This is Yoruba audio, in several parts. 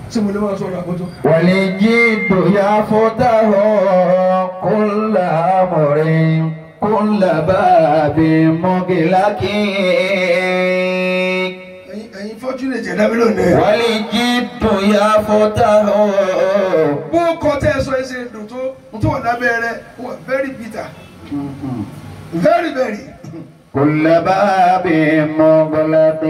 tí mo lè máa sọ̀rọ̀ àkótó. والجد يفتح كل أمر كل باب مغلق ẹ̀yin ẹ̀yin fortunate ẹ̀dá mi lónìí. والجد يفتح bó kọ́ tẹ́ ẹ sọ ẹ ṣe dùn tó tó wà lábẹ́ rẹ wà very bitter very very. كل باب مغلق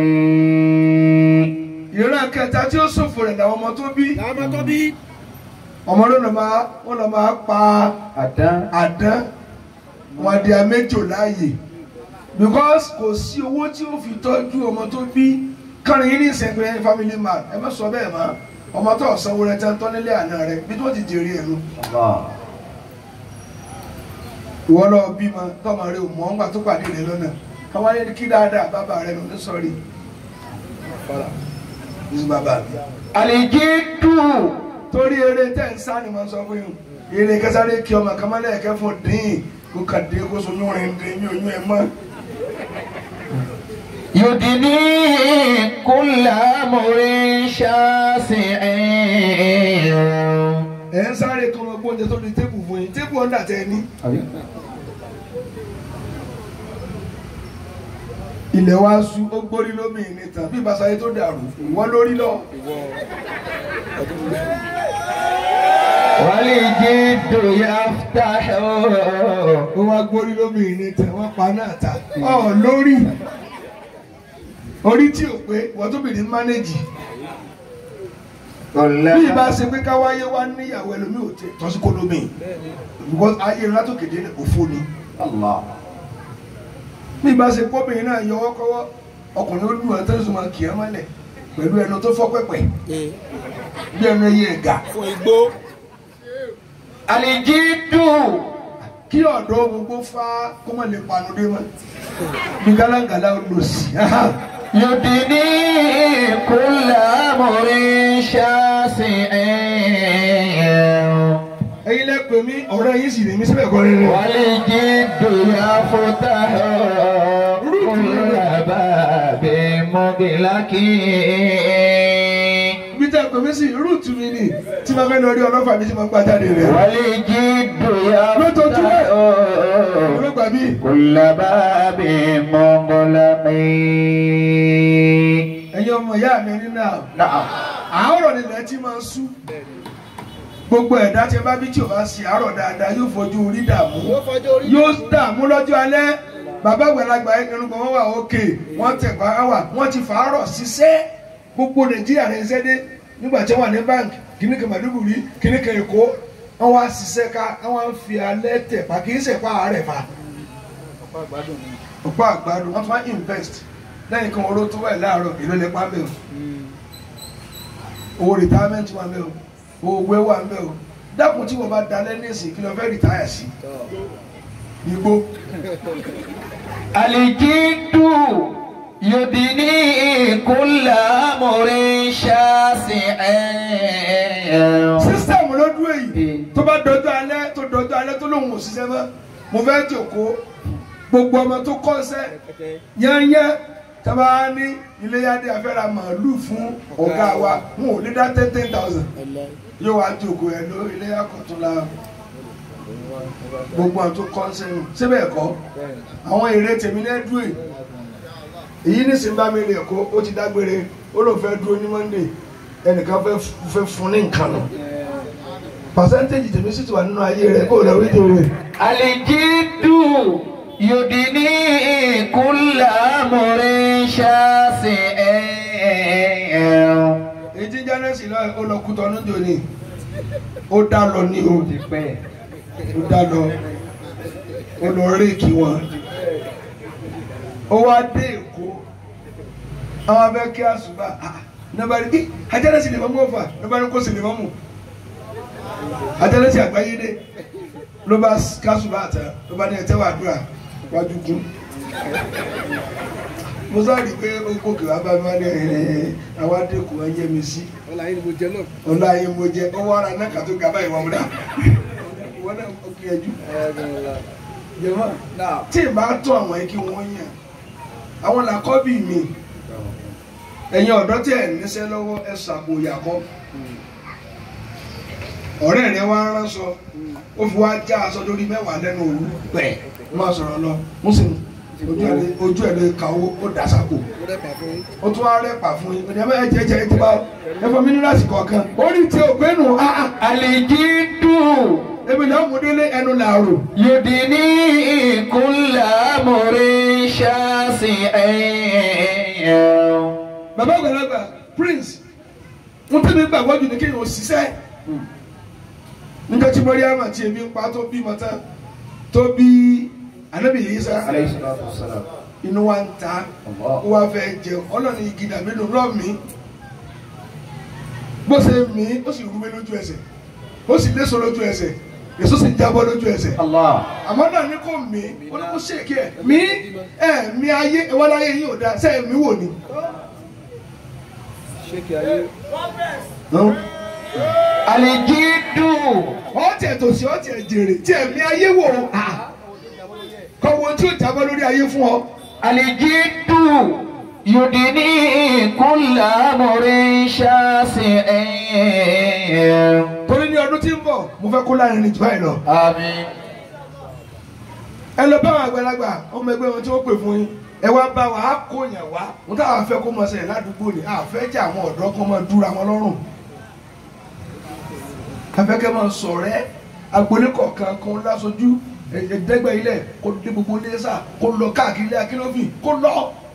ìran kẹta tí ó ṣòfò rẹ̀ làwọn ọmọ tó bí. làwọn ọmọ tó bí. ọmọ ló lọ máa wọn lọ máa pa أدان àdán wọn adìẹ méjò láàyè because kò sí owó tí ó fi tọ́jú ọmọ tó bí kọrin yín ní ìsẹ̀gbẹ́ family man ẹ má sọ bẹ́ẹ̀ mọ́ ọmọ tó sanwó rẹ tẹ́ ń tọ́ nílé àná rẹ bí tó ti jèrè ẹ̀nu الله ìwọ lọ bímọ tọmọ rẹ ò mọ ọ́ngbà tó pàdé rẹ lọ́nà káwọn ayé kí dáadáa bàbá rẹ lọ ní sọ́ọ̀rì ní bàbá mi. الجد torí eré tẹ́ ń sá ni mo sọ fún yín eré kẹsàrè kí ọmọ kàmálẹ̀ ẹ̀kẹ́ fún dín kó kà dé kó so yún rìn dín yún yún ẹ mọ́. يدني كل أمر شاسع ẹ̀ ń sáré kọ́ ọmọ gbóúnjẹ tó di tébù fún yín tébù ọ̀dà tẹ́ ẹ ní. ilẹ̀ wa sú ó gbórí lómìn ní tàn bí ìbáṣayé tó dàrú ìwọ lórí lọ. والجد يفتح ó wá gbórí lómìn ní tàn wọ́n pa náà ta. ọ̀ lórí orí tí ò pé wọ́n tó bìrì mánéjì كل bí ìbá ṣe pé káwáyé wá níyàwó ẹlòmíì ò tẹ tọ́sí kó lómìn because ayé ńlá tó kéde òfo ni. الله bí ìbá ṣe kóbìnrin náà yọwọ́ kọ́wọ́ ọkùnrin ó lù ọ́ tẹ́sán máa kì í mọ́lẹ̀ pẹ̀lú ẹnu tó fọ́ pẹ̀pẹ̀ bí ẹnu ẹyẹ ẹ̀gà fún igbó. الجد kí ọ̀dọ́ gbogbo fá kó má lè panu dé mọ́ bí gálángàlá ó lò sí. يدني كل أمر شاسع ẹ̀yin lẹ pè mí ọ̀rẹ́ yín sì lè mí síbẹ̀ kọ́ rere. والجد يفتح كل باب مغلق bí tẹ́ pè mí sí rúùtù mi ni tí máa fẹ́ lọ rí ọlọ́fà mi tí máa gbá jáde rẹ̀. والجد lójoojúmọ́ يفتح olóògbà mi. كل باب مغلق ẹ̀yin ọmọ ìyá mi nínú àwọn. نعم àárọ̀ nílẹ̀ tí máa ń sú. gbogbo ẹ̀dá tí ẹ bá bí tí ò bá ṣe àárọ̀ dáadáa yóò fojú orí dààmú. yóò fọjọ́ orí. yóò dààmú lọ́jọ́ alẹ́ bàbá àgbàlagbà irungbọ̀n wọn wà òkè wọ́n tẹ̀ pa wà wọ́n ti fàárọ̀ ṣiṣẹ́ gbogbo nàìjíríà rẹ̀ ṣiṣẹ́ dé nígbà tí wọ́n wà ní báńkì kìíní kan Maiduguri kìíní kan Èkó wọ́n wá ṣiṣẹ́ ká wọ́n fi alẹ́ tẹ̀ pa kì í ṣe pa àárẹ̀ fa ọ̀pá àgbàdo ni. ọ̀pọ̀ àgbàdo wọ́n tún wá invest lẹ́yìn kan oró tó wà láàárọ̀ èlò lè pa mẹ́ o owó retirement wà mẹ́ o owó gbé wà mẹ́ o dákun tí wọ́n bá dalẹ́ ní ìsìn kí ló fẹ́ retire sí igbó. الجد يدني كل أمر شاسع sísítẹ̀mù ló dúró yìí tó bá dọjọ́ alẹ́ tó dọjọ́ alẹ́ tó lóun ò ṣiṣẹ́ mọ́ mo fẹ́ jòkó gbogbo ọmọ tó kọ́ṣẹ́ yányá tábà ní iléyàdé afẹ́ra màálù fún ọ̀gá wa wọn ò lè dá ten ten thousand yóò wá jòkó ẹ̀ ló iléyà kọ̀tún la gbogbo àwọn tó kọ́ṣẹ́ nù síbẹ̀ ẹ̀kọ́ àwọn èrè tèmi náà dúró yìí èyí ní sinba mi rè kó ó ti dágbére ó lóun fẹ́ dúró ní Monday ẹnìkan fẹ́ fẹ́ fún ní nǹkan lọ pàṣẹ́ntéèjì tèmi sì ti wà nínú ayé rẹ kó o lọ rí tèmi. الجد يدني كل أمر شاسع èyí tí jánẹ́sì lọ ó lọ kú tọ́nú jò ní ó dá lọ ní o ó dá lọ ó lọ réèkì wọn ó wá dé èkó àwọn abẹ́ kí àṣùbà nàbàrí bí ajánẹ́sì lè mọ́ mọ́ fà nàbàrí kó sì lè mọ́ mọ́ ajánẹ́sì àgbáyé dé ló bá kásùbà àtà ló bá ní ẹtẹ́ wà dúrà wájú kún mo sáré pé ó gòkè wá bá mi wá ní ẹ àwọn adékun ẹ yẹ mi sí ọ̀la yìí ni mo jẹ náà. ọlá yẹn mo jẹ ọwọ́ ara náà kàtó gaba ìwà múdà ìwọ náà ó gbìyànjú jẹmọ tí ì bá tó àwọn yẹn kí wọ́n yàn àwọn làkọ́bí mi ẹ̀yin ọ̀dọ́ tí ẹ̀ níṣẹ́ lọ́wọ́ ẹ ṣàpò ìyàkọ́ ọ̀rẹ́ rẹ wá ránṣọ ó fi wá já aṣọ lórí mẹ́wàá lẹ́nu òru pẹ̀ ó máa sọ̀rọ̀ lọ mùsùlùmí ojú ẹ̀ lè- ojú ẹ̀ lè ka owó ó dà sápò ó rẹ́pà fún yín. ó tún wá rẹ́pà fún yín ọ̀dẹ̀ ẹ̀ jẹ́ jẹ́ ẹ ti bá ẹ fọ mínírààsì kọ̀ọ̀kan orí tí ò gbẹ́nu áá Alijidu ebi náà mú délé ẹnu làárò yudini kulla murin shasi'in. bàbá àgbàlagbà prince ń tẹ́lẹ̀ gbàgbọ́ jù ní kéèyàn òṣìṣẹ́ nígbà tí mọ́ríàmà tí ebi ń pa tó bí mọ́tá tó bí anábì Ìsá inú wa ń ta ó wá fẹ́ jẹ ọlọ́ni igi dàbí nù lọ́ mi bó ṣe mí ó sì rúwé lójú ẹsẹ̀ ó sì léso lójú ẹsẹ̀ èso sì ń jábọ́ lójú ẹsẹ̀ Allah. àmọ́ náà ní kò mí ó ní kó ṣèkí ẹ̀ mí ẹ̀ mí ayé ìwọ́n láyé yìí ò dáa sẹ́yìn mi wò ni. ṣéèkì ayé. Alijidu ọtí ẹ̀ tòsí ọtí ẹ̀ jèrè tí ẹ̀mí ayé wò ó kọ́ wo tí ó jábọ́ lórí ayé fún ọ. Alijidu yudini kulla murin shasi'in. torí ní ọdún tí ń bọ̀ mo fẹ́ kó láàrin ní jù báyìí lọ. Àmín. ẹ lọ bá àwọn àgbàlagbà ọmọ ẹgbẹ́ wọn tí wọ́n pè fún yín ẹ wá bá wa á kó yàn wá mo táwọn afẹ́ kó mọ ṣẹlẹ̀ ládùúgbò ni àfẹ́ jẹ́ àwọn ọ̀dọ́ kan máa dúra wọn lọ́rùn. afẹ́kẹ́ máa sọ̀rẹ́ agbolé kọ̀ọ̀kan kan lásojú ẹ̀ẹ́dẹ́gbẹ́ ilẹ̀ kó dé gbogbo nẹ́sà kó lọ káàkiri ilé akínọ́fì kó lọ.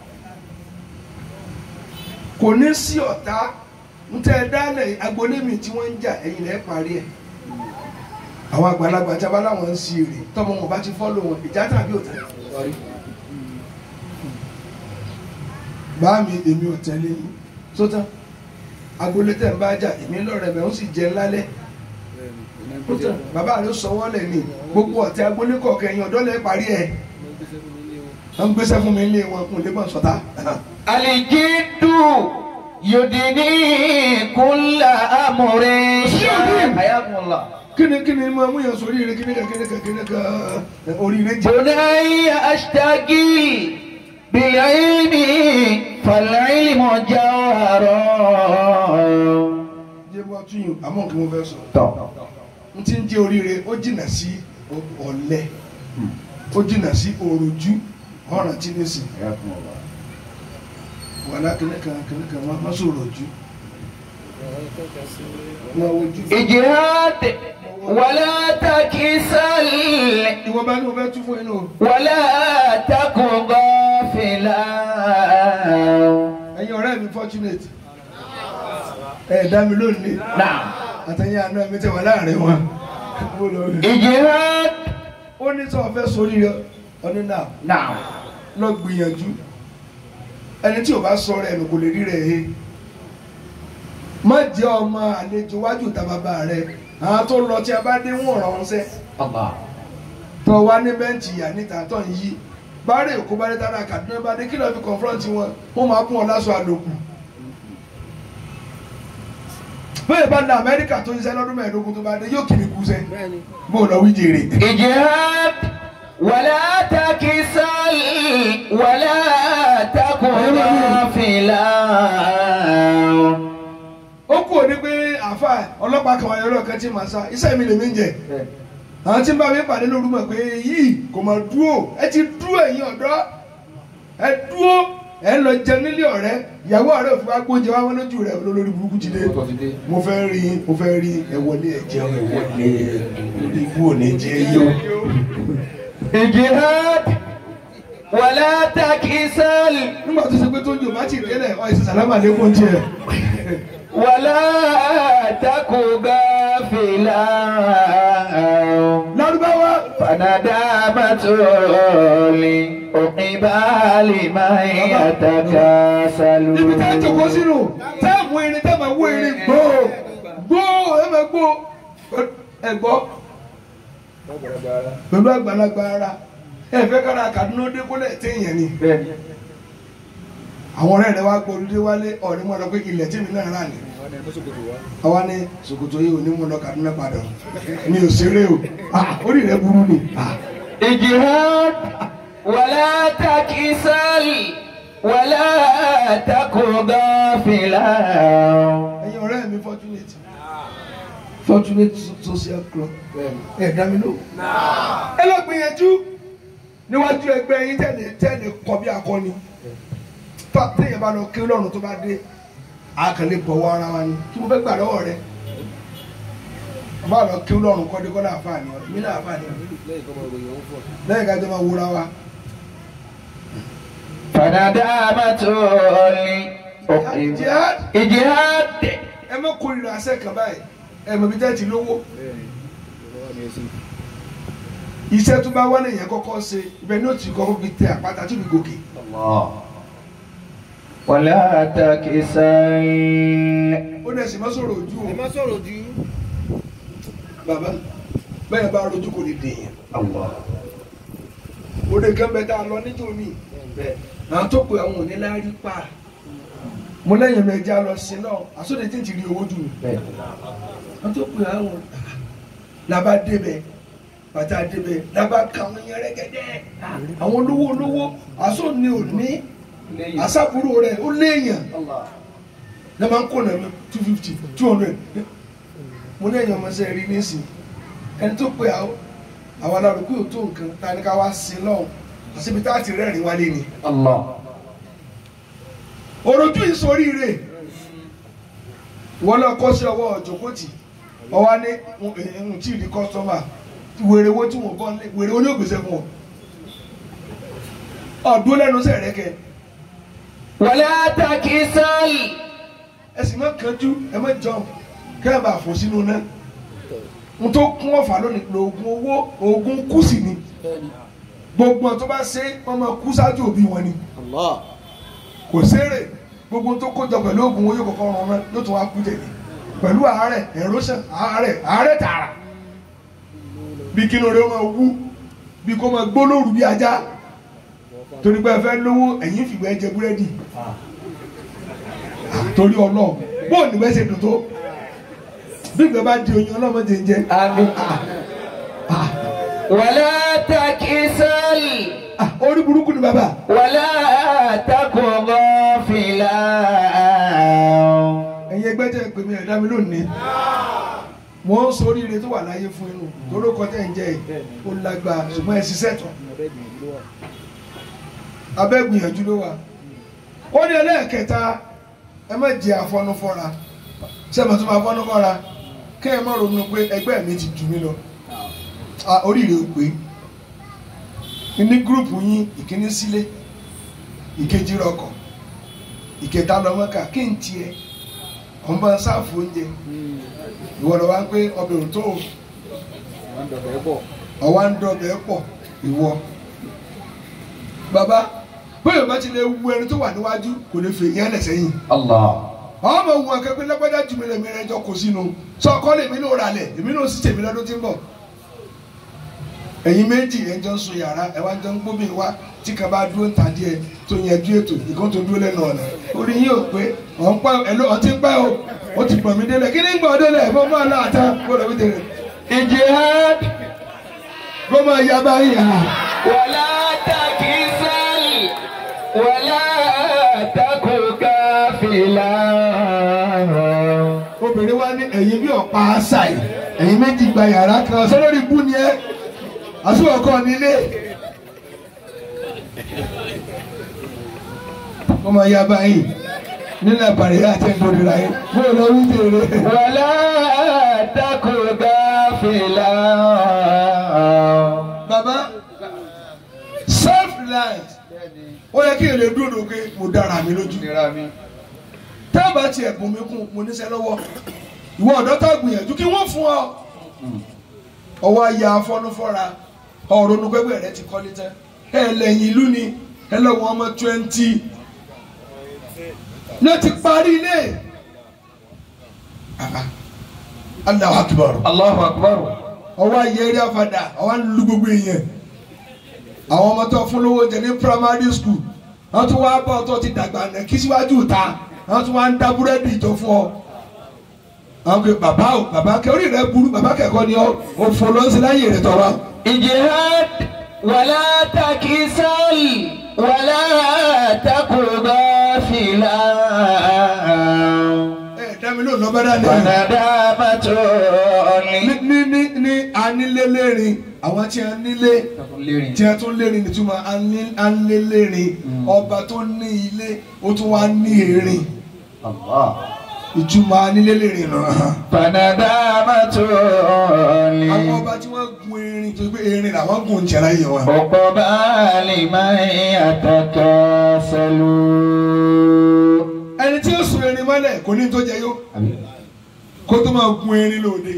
kò ní sí ọ̀tá ń tẹ́ ẹ dálẹ̀ agbolé mi tí wọ́n ń jà ẹ̀yìn lẹ́ parí ẹ̀ àwọn àgbàlagbà tí a bá láwọn ń si èrè tọmọ wọn bá ti fọ́lọ̀ wọn ìjà tàbí òtẹ. bá mi èmi ò tẹ́lẹ̀ yín sótán agboolé tẹ̀ ń bá jà èmi lọ́rẹ̀ bẹ̀ ń sì jẹ lálẹ́ sótán bàbá rẹ̀ sọwọ́ lẹ̀ ní gbogbo ọ̀tẹ̀ agboolé kọ̀ọ̀kan ẹ̀yìn ọ̀dọ́ lẹ̀ parí ẹ̀ wọ́n gbéṣẹ́ fún mi ilé wọn kún lè mọ̀ sọ́tá. Alijidu yudini kulla murin shasi'in. Ayakumullah. kíni kíni máa mú yàn sórí ire kíni kan kíni kan kíni kan oríire jẹ. بني أشتكي بالعلم فالعلم جوهر jẹ́ bọ́ tún yìí àmọ́ kí mo fẹ́ sọ. n ti ń jẹ́ oríire ó jìnnà sí ọ̀lẹ ó jìnnà sí òròjú ọ̀ràn tí ní sìn wàlá kìnìkan kìnìkan má má sọ òròjú wọn ojú. اجهد ولا تكسل ìwọ bá ní mo fẹ́ tún fún inú ولا تكن غافلا ẹ̀yin ọ̀rẹ́ mi fortunate ẹ̀ dá mi lónìí نعم àtẹ̀yìn àná mi tẹ̀ wá láàrin wọn. Mo lọ rí. اجهد ó ní sọ fẹ́ sórí rẹ ọdún náà نعم lọ gbìyànjú ẹni tí o bá sọ rẹ ẹnu kò lè rí rẹ he má jẹ́ ọmọ àlejò wájú ta bàbá rẹ àwọn tó lọ tí a bá dé wọn ràn wọn sẹ الله tó wá ní bẹ́ǹchì ìyá níta tó ń yí bárẹ̀ èkó bá dé tánà Kaduna bá dé kí lọ́ọ́ fi confront wọn wọ́n máa kún ọ láṣọ àlòkù bẹ́ẹ̀ bá lọ Amẹ́ríkà tó ń ṣiṣẹ́ lọ́dún mẹ́ẹ̀ẹ́dógún tó bá dé yóò kiri kú sẹ́ bẹ́ẹ̀ni. bó lọ wí jèrè. اجهد ولا تكسل ولا تكن غافلا ó kú òní pé àáfà ọlọ́pàá kan wáyé ọlọ́ọ̀kan tí màá sá iṣẹ́ mi lèmi ń jẹ àwọn tí ń bá mi pàdé lóru mọ̀ pé yìí kò mọ̀ dúró ẹ ti dúró ẹ̀yin ọ̀dọ́ ẹ dúró ẹ ń lọ jẹ nílé ọ̀rẹ́ ìyàwó ọ̀rẹ́ òfin wa gbóúnjẹ wá wọn lójú rẹ olórí burúkú ti dé mo fẹ́ rí mo fẹ́ rí ẹ wọlé ẹ jẹun ẹ wọlé orí ikú ò ní jẹ yó. اجهد ولا تكسل nígbà tó ṣe pé tó ń jò bá ti délẹ̀ ọ̀ ìṣẹ̀ sàlámà lẹ́kùn tiẹ̀. ولا تكن غافلا lárúbáwá فندامة لعقبال من يتكاسل níbi tá a jòkó sínú tá a mú irin tá a máa wó irin gbòó gbòó ẹ máa gbó ẹ gbọ́ pẹ̀lú àgbàlagbà ara ẹ fẹ́ kára Kaduna dé kólẹ̀ téèyàn ni àwọn ọ̀rẹ́ rẹ wá gbọ́ olùdé wálé ọ̀rí mọ́ lọ pé ilẹ̀ tí mi náà rà ní àwọn ẹni mọ́sọ̀kòtò wa. àwa ní ṣòkòtò yìí ò ní mú lọ Kaduna padà mi ò ṣeré o Ah, orí rẹ burú ni Ah, اجهد ولا تكسل ولا تك غافلا ẹ̀yin ọ̀rẹ́ mi fortunate fortunate social club ẹ̀ dá mi lò. ẹ lọ gbìyànjú níwájú ẹgbẹ́ yín tẹ̀lé tẹ̀lé kọ bí akọni Tá- téèyàn bá lọ kí lọ́run tó bá dé àkànlé bọ̀wọ́ ara wa ni kí mo fẹ́ gbà lọ́wọ́ rẹ bá lọ kí lọ́run kọ́ dé kọ́ láàfáàní ọ̀rẹ́ mi láàfáàní ọ̀rẹ́ lẹ́yìn kọ́mọ ìròyìn ọ̀hún fọ̀. lẹ́yìn ká jọ máa wúra wa. فندامة jihad إجهاد ẹ má kórìíra àṣẹ kan báyìí ẹ mọ̀ bí tẹ́ ti lówó bẹ́ẹ̀ni ìjọba ni ẹ sí. iṣẹ́ tó bá wọlé yẹn kọ́kọ́ ṣe ibẹ̀ ní òtún kọ́kọ́ fi tẹ àpáta tó fi gòkè. الله ولا تكسل ó dẹ̀ sì má sọ̀rọ̀ ojú ẹ o má sọ̀rọ̀ jù. bàbá bẹ́ẹ̀ bá rojú kò lè dèèyàn. الله òde kan bẹ tá a lọ nítorí àwọn tó pe àwọn òní láárí pa mo lẹ́yìn mi ẹja lọ sí náà àsọdẹ tí ń ti rí owó jù mí àwọn tó pe àwọn làbá débẹ̀ bàtà débẹ̀ làbá ka àwọn yẹn rẹ́gẹ́dẹ́ àwọn olówó olówó àsọ ni ò ní àṣàbúrò rẹ̀ ó léèyàn ní máa ń kó nàá two fifty two hundred mo lẹ́yìn ọmọ sẹ́ẹ̀ rí nísìn ẹni tó pe àwọn àwọn alárùkú yóò tó nǹkan tá a ní ká wá sí lọ́hùn àṣebi tá a ti rẹ́rìn wálé ni. الله òròjú ìsoríire wọn lọ kọ́ sí ọwọ́ ọ̀jọ̀kọ́tì ọwọ́ ní ń tí ì di kọ́sọ́mà wèrè wo tí wọ́n bọ́ lé wèrè wo ní ògbésẹ̀ fún ọ. ọ̀dún lẹ́nu sẹ̀rẹ̀kẹ́ ولا تكسل ẹ sì má kánjú ẹ má jọ kẹ́ ẹ bá fò sínú náà n tó kún ọ̀fà lónìí lóògùn owó oògùn kù sí ni gbogbo ọ̀ tó bá ṣe wọ́n máa kú ṣáájú òbí wọn ni. Allah. kò sérè gbogbo tó kójọ pẹ̀lú oògùn owó yóò kọ́kọ́ rán ọmọ yóò tún wá kú tẹ̀lé pẹ̀lú àárẹ̀ erosion àárẹ̀ àárẹ̀ tààrà bí kí lóore ó máa wú bí kò máa gbó lóru bí ajá torí pé ẹ fẹ́ lówó ẹ̀yìn fìgbẹ́ jẹ búrẹ́dì torí ọlọ́ọ̀ bóun ní bẹ́ẹ̀ ṣe dùn tó bí ìgbẹ́ bá di oyin ọlọ́mọdé ń jẹ آمين ولا تكسل Ah, orí burúkú ni bàbá ولا تك غافلا ẹ̀yin ẹgbẹ́ tẹ̀ pé mi ẹ̀dá mi lónìí mo ń sọ oríire tó wà láyé fún inú torí kọ́ tẹ̀ ń jẹ́ ẹ̀ ó lágbára ṣùgbọ́n ẹ̀ ṣiṣẹ́ tán ọ̀rẹ́ gbìyànjú ló wà. abẹ́ gbìyànjú ló wà ó ní ẹlẹ́ẹ̀kẹta ẹ má jẹ àfọnúfọ́ra ṣé ẹ mọ̀ tó máa fọ́núfọ́ra kẹ́ ẹ má ronú pé ẹgbẹ́ mi ti jù mí lọ Ah, oríire ò pé ní gúrùpù yín ìkíní sílé ìkejì rọkọ̀ ìkẹta lọ́mọ́kà kí n tiẹ̀ ọmọ sáàfù oúnjẹ ìwọ lọ wá ń pé ọbẹ̀ òtó wọ́n ń dọ̀bẹ̀ bọ̀. ọwá ń dọ̀bẹ̀ pọ̀ ìwọ. bàbá bóyá bá ti lè wu ẹni tó wà níwájú kò lè fè yẹn lẹ́sẹ̀ yìí. الله àwọn ọmọ wu akẹ́kọ̀ọ́ lágbájá jù mí lẹ́mí rẹ̀ jọ kò sínú sọ ọkọ lè mí náà rà lẹ̀ èmi náà sì tèmi lọ́dún tí ń bọ̀. ẹ̀yin méjì ẹ̀ jọ ń sun yàrá ẹ̀ wá jọ ń gbóbi wá tí kan bá dúró ń ta díẹ̀ tó yẹjú ètò ìkan tó dúró lẹ́nu ọ̀nà orí yín ò pé ọ̀ ń pẹ́ ẹ̀ ló ọtí ń pẹ́ o ó ti pọ̀ mí délẹ̀ kí ni ń gbọ́ délẹ̀ mo máa náà tán gbọ́dọ̀ mi tẹ̀lé إجهاد kó máa yá báyìí à. ولا تكسل ولا تك غافلا obìnrin wa ní ẹ̀yin bí ọ̀pá àṣàì ẹ̀yin méjì gba yàrá kan sọ́lórí ibú ni ẹ́ àsùwọ̀kọ́ nílé. ó máa yá báyìí nílẹ̀ àbàrẹ̀ àti ẹ̀dọ̀dọ̀ra yẹn bó lọ wí tèrè. ولا تك غافلا bàbá self reliant ó yẹ kí èlé dúró lókè mo dára mi lójú. ìlera mi. tẹ́ ẹ bá tiẹ̀ bùn mí kún mo níṣẹ́ lọ́wọ́ ìwọ ọ̀dọ́ tá gbìyànjú kí wọ́n fún ọ. ọwọ́ ayé afọ́nufọ́ra ọ̀rọ̀ onugbẹ́gbẹ́ rẹ ti kọ́lé tán ẹ lẹ́yìn ìlú ni ẹ lọ́wọ́ ọmọ twenty ló ti parí ilé. Allahu Akbar الله أكبر ọwọ́ ayé eré afada ọwọ́ lu gbogbo èèyàn àwọn ọmọ tó fún lówó jẹ ní primary school wọ́n tún wá bọ́ tó ti dàgbà nà kí síwájú ta wọ́n tún wá ń dá búrẹ́dì tó fún ọ. àwọn pé bàbá o bàbá kẹ orí rẹ burú bàbá kẹ́kọ̀ọ́ ni ọ òfò ló ń ṣe láyé rẹ tọrọ. إجهاد ولا تكسل ولا تك غافلا ẹ dá mi lóun lọ́bẹ̀ dání. وندامة ní ní ní ní anílélérin àwọn tí a nílé tí a tún lérin nítumọ̀ aní- anílélérin ọba tó ní ilé ó tún wá ní erin ìtumọ̀ anílélérin náà. فندامة àwọn ọba tí wọ́n gun erin tó gbé erin làwọn gun ń jẹ́ra yìí wọn. عقبى لمن يتكاسل ẹni tí ó sun erin mọ́lẹ̀ kò ní tó jẹ yó kó tó máa gun erin lóde.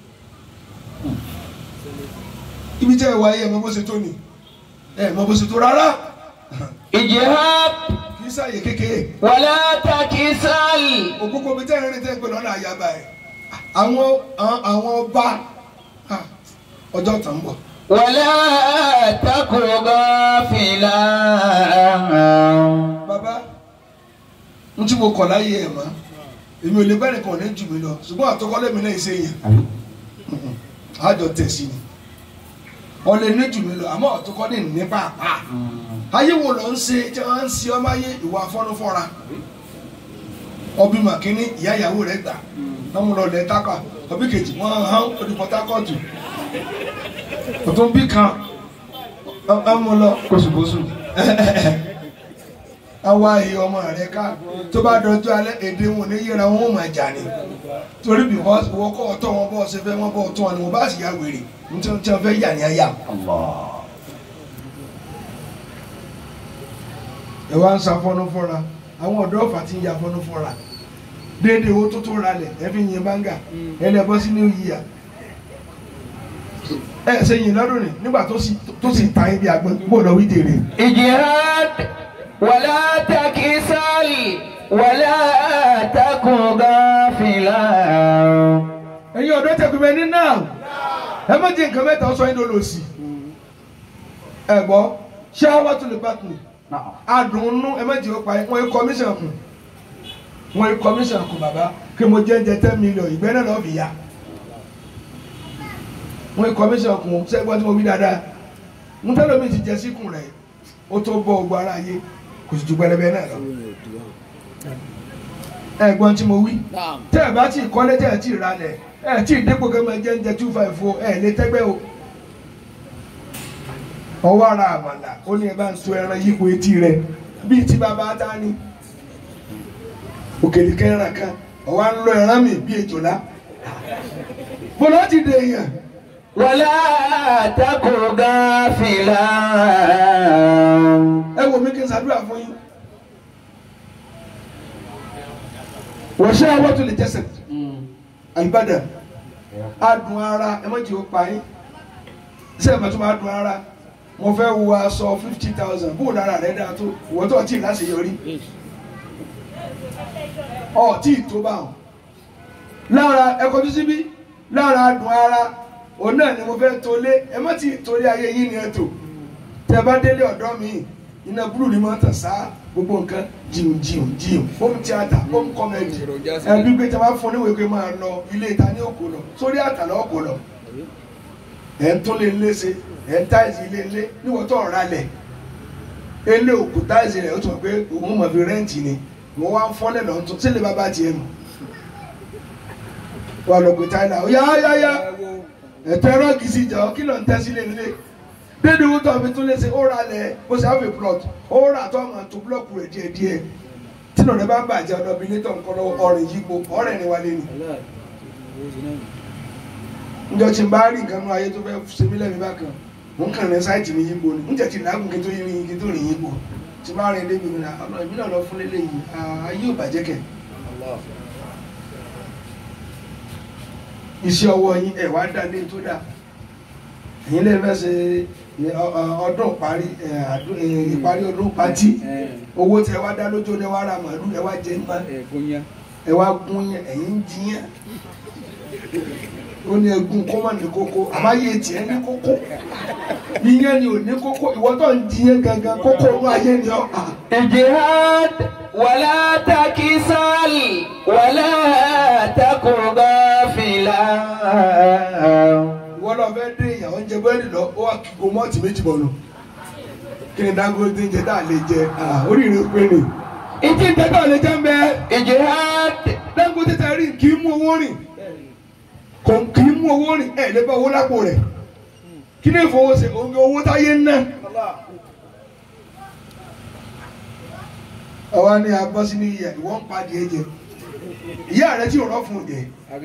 ibi tí ẹ wá yẹ ẹ mọ bó ṣe tó ni ẹ mọ bó ṣe tó rárá اجهب kì í ṣàyè kékeré. ولا تكسل òkúkọ mi tẹ́ ẹ̀rín tẹ́ ń pè lọ́nà àyàbá ẹ̀ àwọn àwọn- àwọn ọba ah, ọjọ́ tàn ń bọ̀ ولا تك غافلا bàbá n tí mo kọ̀ láyé ẹ̀ mọ́ èmi ò lè bẹ́ẹ̀ nìkan ní jù mí lọ ṣùgbọ́n àtọkọ́lé mi náà ṣe yàn àjọ tẹ̀sí ni wọ́n lè ní jù mí lọ àmọ́ àtọkọ́lé ní pàápàá ayé wo lọ ń ṣe tí wọ́n ń ṣe ọmọ ayé ìwà afọ́nufọ́ra ọbí màkínní ìyá ìyàwó rẹ̀ gbà wọ́n mú lọ lẹ̀ tákà ọbí kejì wọ́n hàn ó di Port Harcourt ọ̀tún bí kan wọ́n mú lọ kóṣùkóṣù awa èyí ọmọ rẹ ká tó bá dọjọ́ alẹ́ èdè wọn ní yẹra wọn ò máa jà ní torí because wọ́n kọ́ ọ̀tọ̀ wọn bọ́ ṣe fẹ́ wọn bọ́ ọ̀tọ̀ wọn ni wọ́n bá sì yá wèrè nítorí tí wọ́n fẹ́ yà ní ayà. ẹ wá ń sa fọnú fọra àwọn ọ̀dọ́ ọ̀fà ti ń ya fọnú fọra déédéé owó tó tó ralẹ̀ ẹ fi yin báńgà ẹ lẹ bọ́ sí new year ẹ ṣe yin lọ́dún ni nígbà tó sì tó sì ta ibi àgbọn kó lọ wí dèrè. اجهد ولا تكسل ولا تك غافلا ẹ̀yin ọ̀dọ́ tẹ̀kùnmẹ́ ní náà ẹ má jẹ́ nǹkan mẹ́ta sọ yín ló lò sí. ẹ gbọ́ ṣé àwa tó lè bá tù adùnnú ẹ má jẹ́ ó pa wọ́n yí commission kù wọ́n yí commission kù bàbá kí mo jẹ́ jẹ ten million ìgbẹ́ náà lọ́ọ́ fi yá wọ́n yí commission kù sẹ́gbọ́n tí mo wí dáadáa ń tẹ́lẹ̀ mi ti jẹ síkùn rẹ̀ ó tó bọ́ ogun ara yé kò sì ju pẹlẹbẹ náà lọ ẹ̀gbọ́n tí mo wí tẹ́ ẹ̀ bá tí ì kọ́lé tẹ́ ẹ̀ tí ì ralẹ̀ ẹ̀ tí ì dépò kẹ́mọ jẹ́ ń jẹ two five o ẹ̀ lé tẹ́gbẹ́ o. ọwọ́ ara àmàlà ó ní ẹ bá ń so ẹran yípo etí rẹ bíi tí bàbá ta ni òkèlè kẹran kan ọwọ́ à ń lọ ẹran mi bíi èjòlá bọ́lá ti dè èèyàn ولا تك غافلا ẹ wò mí kí n ṣàdúrà fún yín. wọ́n ṣe àwọn tó lè jẹ́sẹ̀ àlùbádà adùn ara ẹ má jẹ́ ó pa yín ṣé ẹ bá tó máa dùn ara mo fẹ́ wo aṣọ fifty thousand bóun lára rẹ̀ dáa tó ìwọ́n tó ọtí láṣeyọrí ọtí tó bá wọn lára ẹ kọjú síbí lára adùn ara òun náà ni mo fẹ́ tolé ẹ má ti torí ayé yín ni ẹ tò tẹ bá délé ọ̀dọ́ mi iná búrú ni máa ń tàn sáá gbogbo nǹkan jìun jìun jìun home theatre home comedy ẹbí pé tí a bá fún oníwèé pé máa lọ ilé ìta ní òkú lọ sórí àtàlà òkú lọ ẹ̀ ń tún lé ilé ṣe ẹ̀ ń táìsì ilé ilé níwọ̀n tó ọ̀rá lẹ̀ ilé òkú táìsì rẹ̀ ó tún mọ̀ pé òun mọ̀ fi rẹ́ǹtì ni wọ́n wá ń fọ́lẹ̀ lọ́n tún sílé bàbá tiẹ̀ nù wà lọ pé táìlà ó yá yá yá ẹ̀tọ́ ẹ̀rọ kìí sí ìjà ọ́ kí ló ń tẹ́ sílé nílé dédé owó tó fi tún lé sí ó ra lẹ̀ ó sì have a plot ó rà tó ọmọ tó búlọ́ọ̀kù rẹ̀ díẹ̀ díẹ̀ tí nàá bá ń bàjẹ́ ọ̀dọ́bí ilé tó ń kọ́ lọ́wọ́ ọ̀rìn yípo ọ̀rẹ́ ni wálé ni njọ tí n bá rí nǹkan nú ayé tó fẹ́ ṣe mí lẹ́mìí bákan mò ń kàn ní sáìtì mi yípo ni njẹ́ tí làágùn kí n tó yín kí n tó rìn yípo tí n bá rìn débi mi náà ọ̀nà ìbí náà lọ fún lélẹ̀ yìí ayé ò bàjẹ́ kẹ̀. iṣẹ́ ọwọ́ yín ẹ̀ wá dá lé tó dá ẹ̀yin lè fẹ́ ṣe ọdún ìparí ìparí ọdún pátí owó tí ẹ wá dá lójó ni ẹ wá ra màálù ẹ wá jẹ nípa ẹ wá gún yẹn ẹ̀yin ń jiyàn ó ní egun kó má ní kókó àbáyé tiẹ̀ ní kókó yíyan ni ò ní kókó ìwọ tó ń jiyàn gangan kókó inú ayé ni ọ. اجهد ولا تكسل ولا تك غافلا ìwọ náà fẹ́ dé ìyàwó ń jẹ búrẹ́dì lọ ó wà kíkó mọ́ọ̀tì méjì bọ̀ lọ kí ni Dangote ń jẹ tá a lè jẹ Ah, oríire pé ni ìtí ń jẹ tá a lè jẹ ń bẹ اجهاد Dangote tẹ rí kì í mú owó rìn kò kì í mú owó rìn ẹ lè bá owó lápò rẹ̀ kí ni ìfowóṣe òun owó táyé ń ná. àwa ni a bọ́ sí ní ìyá ìwọ́n ń padì ẹ jẹ ìyá rẹ tí ò rọ́ fún un jẹ àbí.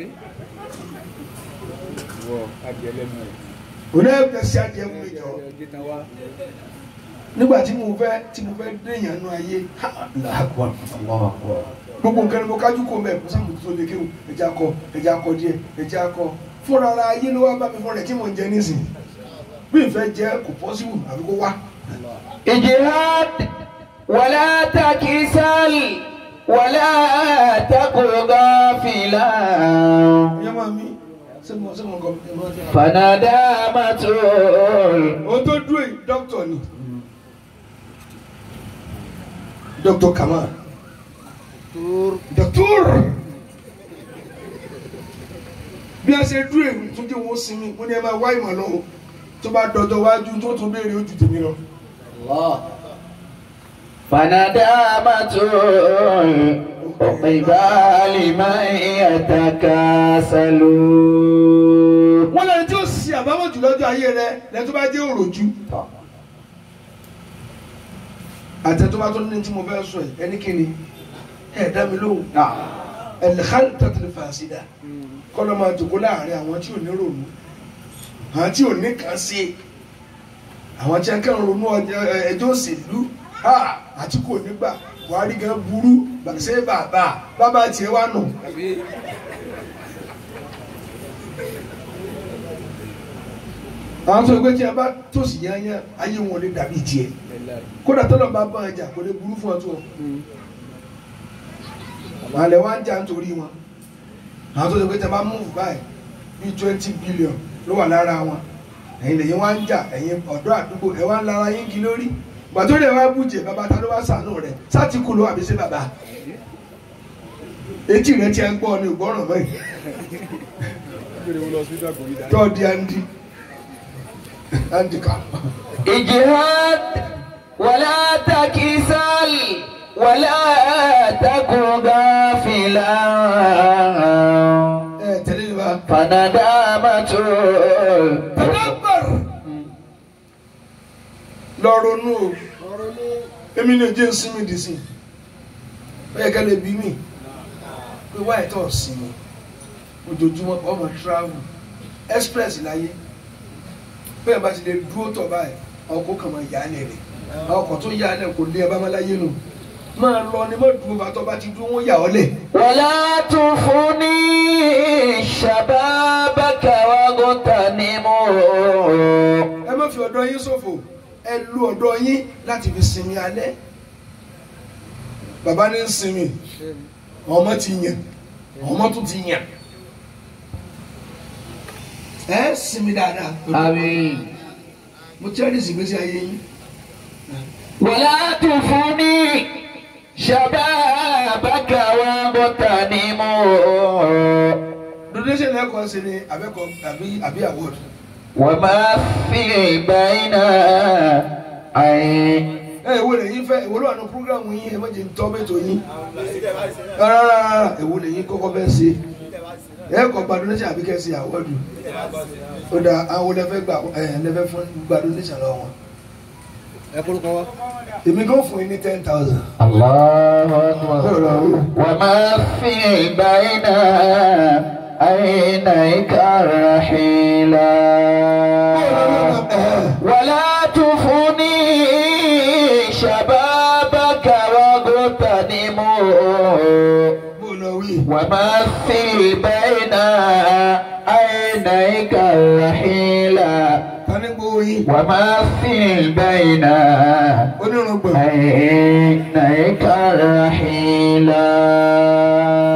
wọ adìẹ lẹ́nu rẹ̀. òun ẹ̀ bẹ̀ sí adìẹ fún mi jọ gé tán wá. nígbà tí mo fẹ́ tí mo fẹ́ déyàn nú ayé ha, Allahu Akbar, Allahu Akbar. gbogbo nǹkan ni mo kájú kó mẹ́ kó sáà mo tó lè kéwù ẹja kọ ẹja kọ díẹ̀ ẹja kọ fúnra ara ayé ló wá bá mi fún rẹ̀ tí mò ń jẹ nísìnyí bí ìfẹ́ jẹ́ kò pọ́sibù àbí kó wá. اجهاد ولا تكسل ولا تك غافلا ìyá máa mi sẹ́mu sẹ́mu nǹkan ẹ̀ máa ń فندامة ohun tó dúró yìí dókítà ni dókítà Kamal dókítà bí a ṣe dúró èmi tún jẹ́ wọ́n sinmi mo ní ẹ máa wá ìmọ̀ lọ́wọ́ tó bá dọjọ́ wájú tó tún béèrè ojú tèmi lọ. فندامة عقبال من يتكاسل wọ́n lẹ́ni tí ó sì àbámọ̀ jù lọ́jọ́ ayé rẹ lẹ́ni tó bá jẹ́ òròjú. àtẹ tó bá tó ní tí mo fẹ́ sọ yìí ẹni kí ni ẹ dá mi lóhùn ẹlẹ́kàlì tẹ̀tẹ̀lẹ̀ fàṣídà kọ́lọ́ máa jòkó láàrin àwọn tí ò ní ronú àwọn tí ò ní kàn sí àwọn tí a kàn ronú ọjọ́- ẹ- ẹjọ́ òṣèlú ha, àti kò nígbà Buhari gan burú ṣé bàbá bàbá tiẹ̀ wà nù. àbí. àwọn tó gbé tí a bá tòsí yányá ayé wọn lè dàbí tiẹ̀ ẹ̀la. kódà tọ́lọ̀ bá bá ọjà kò lè burú fún ọ tó ọ àlẹ́ wa ń jà nítorí wọn àwọn tó gbé tí a bá mú báyìí bíi twenty billion ló wà lára wọn ẹ̀yin lẹ́yìn wá ń jà ẹ̀yin ọ̀dọ́ àdúgbò ẹ̀ wá ń lára yín kí lórí gbàtó rẹ̀ wá bùjẹ̀ bàbá ta ló wá sànú rẹ̀ sátìkù ló wà bí sí bàbá etí rẹ̀ tí a ń gbọ́ ni ògbọ́ràn mọ́ yìí gbèrè wọn lọ sí ìdàgbò yìí dáná. tọ́ọ̀dì andi handicap. اجهاد ولا تكسل ولا تك غافلا ẹ tẹ̀lé ni wa. فندامة tadabar lọ ronú o èmi ní ojú ìsinmi dì sí ó yẹ ká lè bí mi pé wáyé tó sinmi ojoojúmọ́ ọmọ travel express láyé bẹ́ẹ̀ bá ti lè dúró tọ̀ báyìí ọkọ̀ kan máa yà á lẹ̀ rẹ̀ ọkọ̀ tó yà á lẹ̀ kò lé ẹ bá má láyé nù máa lọ ni má dúró bá tọ́ bá ti dúró wọ́n yà ọ́ lẹ̀. ولا تفني شبابك واغتنمه ẹ má fi ọ̀dọ́ yín ṣòfò ẹ lu ọ̀dọ́ yín láti fi sinmi alẹ́ bàbá ní ń sinmi ọmọ ti yàn ọmọ tún ti yàn ẹ sinmi dáadáa آمين mo cherish ìgbésí ayé yín ولا تفني شبابك واغتنمه donation lẹ́kọ̀ọ́ sí ni abẹ́kọ̀ àbí àbí award وما في بين عين ẹ èwo lẹ́yìn fẹ́ èwo ló wà ní programu yín ẹ má jẹ́ tọ́ bẹ́ẹ̀ tó yín rárá èwo lẹ́yìn kọ́kọ́ fẹ́ ṣe ẹ kọ́ gba donation àbí kẹ́ ṣe award ó dà àwọn olẹ́fẹ́ gbà ẹ lẹ́fẹ́ fún gba donation lọ́wọ́ wọn. ẹ kórúkọ wa. èmi kò fún yín ní ten thousand. الله أكبر وما في بين عينيك رحيلا ولا تفني شبابك واغتنمه bó lọ wí. ومثل بين عينيك الرحيلا tani gbowó yín. ومثل بين onírúgbọ̀n. عينيك الرحيلا